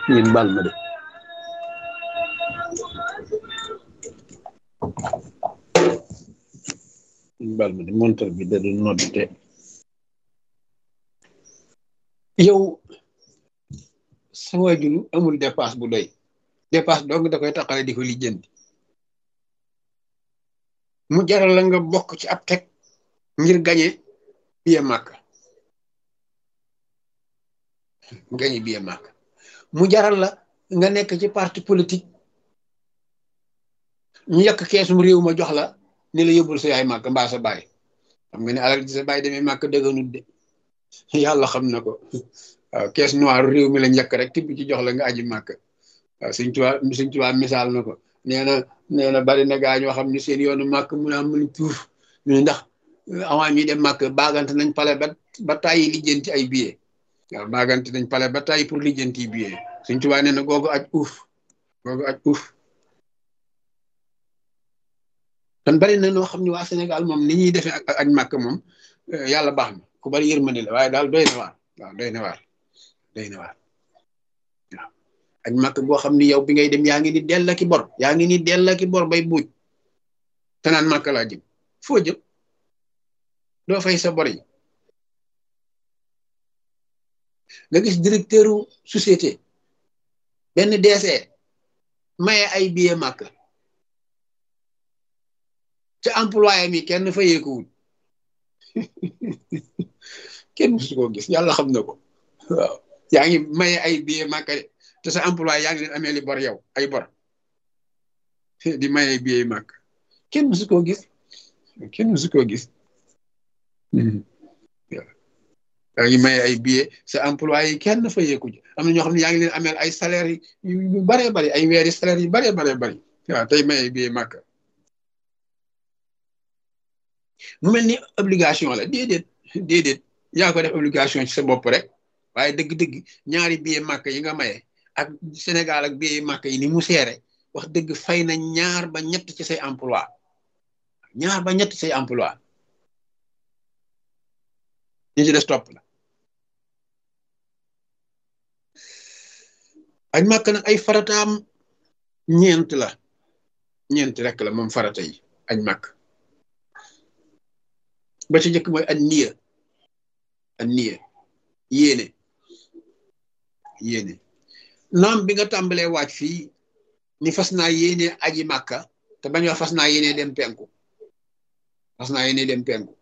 ngeen baal ma de ngeen baal ma de montar bi da doon nodde yow sa waajur amul dépasse bu doy dépasse dong da koy taxale di ko lijjanti mu jaral la nga bokk ci ab teg ngir gañe biye màkk gañe biye màkk mu jaral la nga nekk ci parti politique ñu yàq keesum réew ma jox la ni la yóbbul sa yaay màkk mbaa sa baay xam nga ne alal ji sa baay demee màkk dëgganut de yàlla xam na ko waaw kees noir réew mi la njëkk rek tibb ci jox la nga aji màkk waaw suñ tuwaa suñ tuwaa misaal na ko nee na nee na bari na gaa ñoo xam ni seen yoonu màkk mun a mun tuuf ñu ndax avant ñuy dem màkk baagante nañ pale ba ba tàyyi lijjanti ay billet waaw baagante nañ pale ba tàyyi pour lijjanti billet suñ tuwaa nee na googu aj uuf googu aj uuf kon bari na noo xam ne waa Sénégal moom ni ñuy defee ak aj màkk moom yàlla baax na ku bari yërmande la waaye daal doy na waar waaw doy na waar doy na waar waaw aj màkk boo xam ni yow bi ngay dem yaa ngi ni dell ki bor yaa ngi ni dell ki bor bay buuj te naan màkk laa jëm foo jëm doo fay sa bor yi nga gis directeur société benn DC maye ay billet màkk ca employé mi kenn fayeekuwul kenn musu koo gis yàlla xam na ko waaw yaa ngi maye ay billet màkk de te sa employé yaa ngi leen amee li bor yow ay bor di maye ay billet màkk kenn musu koo gis kenn musu koo gis yaa ngi maye ay billet sa employé yi kenn fayeeku ji am na ñoo xam ne yaa ngi leen ameel ay salaire yu baree bari ay weeri salaire yu baree baree bari waaw tey maye ay billet màkk mu mel ni obligation la déedéet déedéet yaa ko def obligation ci sa bopp rek waaye dëgg-dëgg ñaari billet màkk yi nga maye ak Sénégal ak billet màkk yi ni mu seere wax dëgg fay na ñaar ba ñett ci say emploi ñaar ba ñett say emploi ñi ci des topp la aj màkk nag ay farataam ñeent la ñeent rek la moom farata yi aj màkk ba ci njëkk mooy an niya an niya yéene yéene naam bi nga tàmbalee waaj fii ni fas naa yéene aji màkka te bañ wax fas naa yéene dem penku fas naa yéene dem penku